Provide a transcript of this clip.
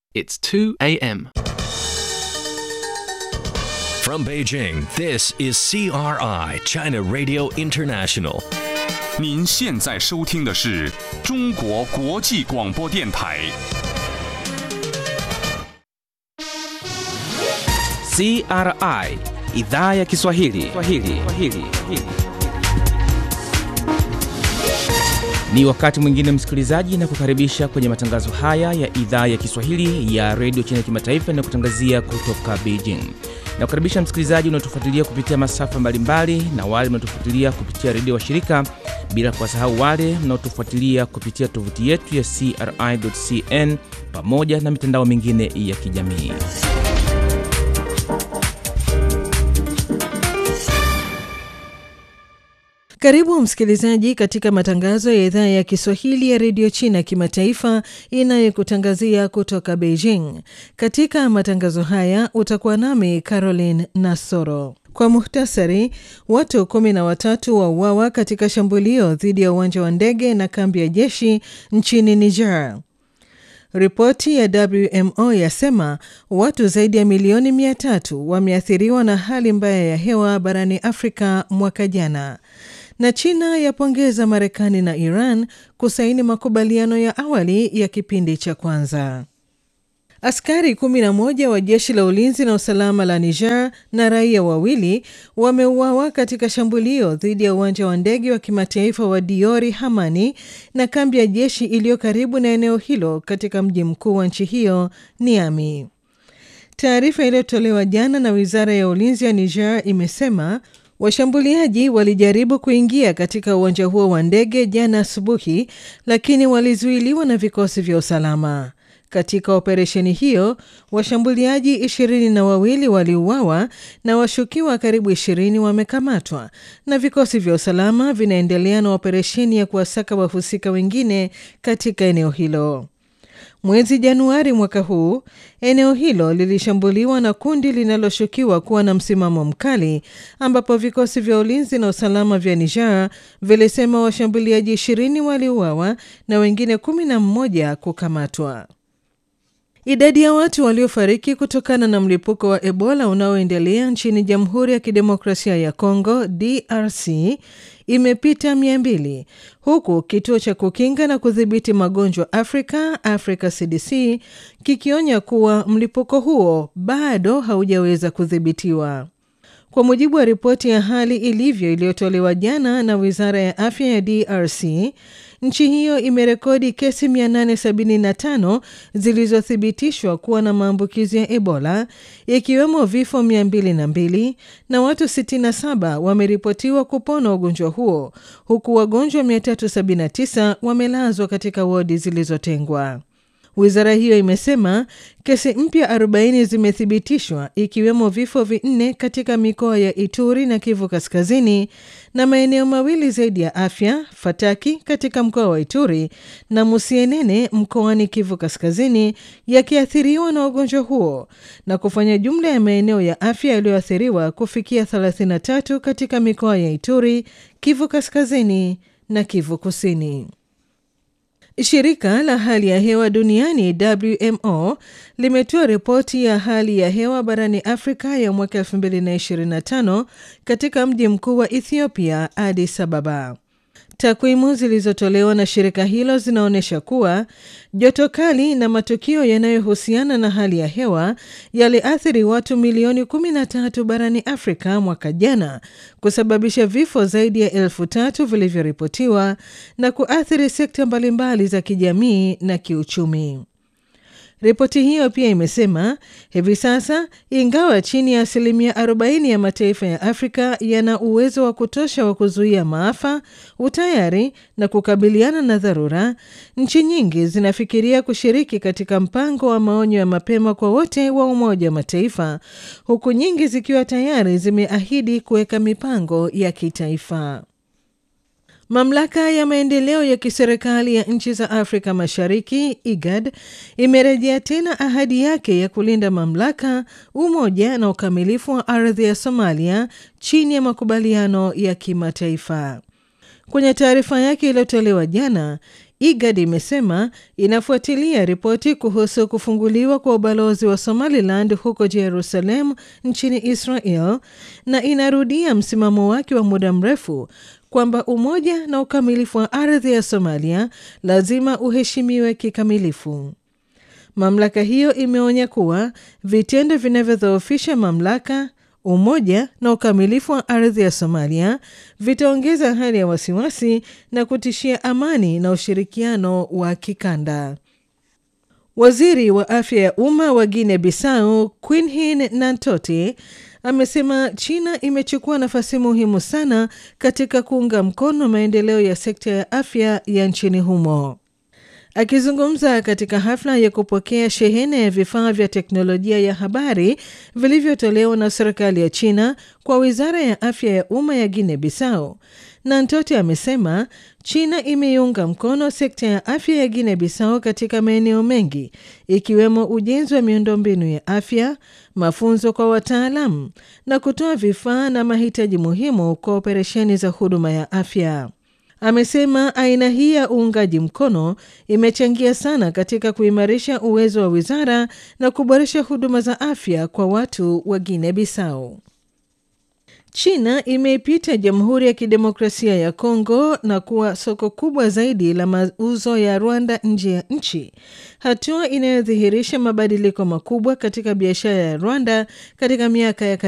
It's 2 a.m. From Beijing, this is CRI, China Radio International. 您现在收听的是中国国际广播电台。 CRI idhaa ya Kiswahili. Kiswahili. Kiswahili. Ni wakati mwingine msikilizaji, na kukaribisha kwenye matangazo haya ya idhaa ya Kiswahili ya redio China kimataifa na kutangazia kutoka Beijing. Na kukaribisha msikilizaji unaotufuatilia kupitia masafa mbalimbali na wale mnaotufuatilia kupitia redio wa shirika, bila kuwasahau wale mnaotufuatilia kupitia tovuti yetu ya CRI.cn pamoja na mitandao mingine ya kijamii. Karibu msikilizaji katika matangazo ya idhaa ya Kiswahili ya redio China kimataifa inayokutangazia kutoka Beijing. Katika matangazo haya utakuwa nami Caroline Nasoro. Kwa muhtasari, watu kumi na watatu wauawa katika shambulio dhidi ya uwanja wa ndege na kambi ya jeshi nchini Niger. Ripoti ya WMO yasema watu zaidi ya milioni mia tatu wameathiriwa na hali mbaya ya hewa barani Afrika mwaka jana na China yapongeza Marekani na Iran kusaini makubaliano ya awali ya kipindi cha kwanza. Askari 11 wa jeshi la ulinzi na usalama la Niger na raia wawili wameuawa katika shambulio dhidi ya uwanja wa ndege wa kimataifa wa Diori Hamani na kambi ya jeshi iliyo karibu na eneo hilo katika mji mkuu wa nchi hiyo Niamey. Taarifa iliyotolewa jana na wizara ya ulinzi ya Niger imesema Washambuliaji walijaribu kuingia katika uwanja huo wa ndege jana asubuhi, lakini walizuiliwa na vikosi vya usalama. Katika operesheni hiyo, washambuliaji ishirini na wawili waliuawa na washukiwa karibu ishirini wamekamatwa, na vikosi vya usalama vinaendelea na operesheni ya kuwasaka wahusika wengine katika eneo hilo. Mwezi Januari mwaka huu eneo hilo lilishambuliwa na kundi linaloshukiwa kuwa na msimamo mkali, ambapo vikosi vya ulinzi na usalama vya Niger vilisema washambuliaji ishirini waliuawa na wengine kumi na mmoja kukamatwa. Idadi ya watu waliofariki kutokana na mlipuko wa Ebola unaoendelea nchini Jamhuri ya Kidemokrasia ya Kongo DRC imepita mia mbili huku kituo cha kukinga na kudhibiti magonjwa Afrika Africa CDC kikionya kuwa mlipuko huo bado haujaweza kudhibitiwa. Kwa mujibu wa ripoti ya hali ilivyo iliyotolewa jana na wizara ya afya ya DRC, nchi hiyo imerekodi kesi 875 zilizothibitishwa kuwa na maambukizi ya Ebola, ikiwemo vifo 202 na watu 67 wameripotiwa kupona ugonjwa huo, huku wagonjwa 379 wamelazwa katika wodi zilizotengwa. Wizara hiyo imesema kesi mpya 40 zimethibitishwa ikiwemo vifo vinne katika mikoa ya Ituri na Kivu Kaskazini na maeneo mawili zaidi ya afya, Fataki katika mkoa wa Ituri na Musienene mkoani Kivu Kaskazini yakiathiriwa na ugonjwa huo na kufanya jumla ya maeneo ya afya yaliyoathiriwa kufikia 33 katika mikoa ya Ituri, Kivu Kaskazini na Kivu Kusini. Shirika la hali ya hewa duniani WMO limetoa ripoti ya hali ya hewa barani Afrika ya mwaka 2025 katika mji mkuu wa Ethiopia, Addis Ababa. Takwimu zilizotolewa na shirika hilo zinaonyesha kuwa joto kali na matukio yanayohusiana na hali ya hewa yaliathiri watu milioni 13 barani Afrika mwaka jana, kusababisha vifo zaidi ya elfu tatu vilivyoripotiwa na kuathiri sekta mbalimbali za kijamii na kiuchumi. Ripoti hiyo pia imesema hivi sasa, ingawa chini ya asilimia 40 ya mataifa ya Afrika yana uwezo wa kutosha wa kuzuia maafa, utayari na kukabiliana na dharura, nchi nyingi zinafikiria kushiriki katika mpango wa maonyo ya mapema kwa wote wa Umoja wa Mataifa, huku nyingi zikiwa tayari zimeahidi kuweka mipango ya kitaifa. Mamlaka ya maendeleo ya kiserikali ya nchi za Afrika Mashariki IGAD imerejea tena ahadi yake ya kulinda mamlaka, umoja na ukamilifu wa ardhi ya Somalia chini ya makubaliano ya kimataifa. Kwenye taarifa yake iliyotolewa jana, IGAD imesema inafuatilia ripoti kuhusu kufunguliwa kwa ubalozi wa Somaliland huko Jerusalem nchini Israel na inarudia msimamo wake wa muda mrefu kwamba umoja na ukamilifu wa ardhi ya Somalia lazima uheshimiwe kikamilifu. Mamlaka hiyo imeonya kuwa vitendo vinavyodhoofisha mamlaka, umoja na ukamilifu wa ardhi ya Somalia vitaongeza hali ya wasiwasi na kutishia amani na ushirikiano wa kikanda. Waziri wa afya ya umma wa Guinea Bissau Quinhin Nantote amesema China imechukua nafasi muhimu sana katika kuunga mkono maendeleo ya sekta ya afya ya nchini humo. Akizungumza katika hafla ya kupokea shehena ya vifaa vya teknolojia ya habari vilivyotolewa na serikali ya China kwa wizara ya afya ya umma ya Guinea Bissau, Nantote amesema China imeiunga mkono sekta ya afya ya Guinea Bissau katika maeneo mengi ikiwemo ujenzi wa miundombinu ya afya, mafunzo kwa wataalamu na kutoa vifaa na mahitaji muhimu kwa operesheni za huduma ya afya. Amesema aina hii ya uungaji mkono imechangia sana katika kuimarisha uwezo wa wizara na kuboresha huduma za afya kwa watu wa Guinea Bissau. China imeipita Jamhuri ya Kidemokrasia ya Kongo na kuwa soko kubwa zaidi la mauzo ya Rwanda nje ya nchi, hatua inayodhihirisha mabadiliko makubwa katika biashara ya Rwanda katika miaka ya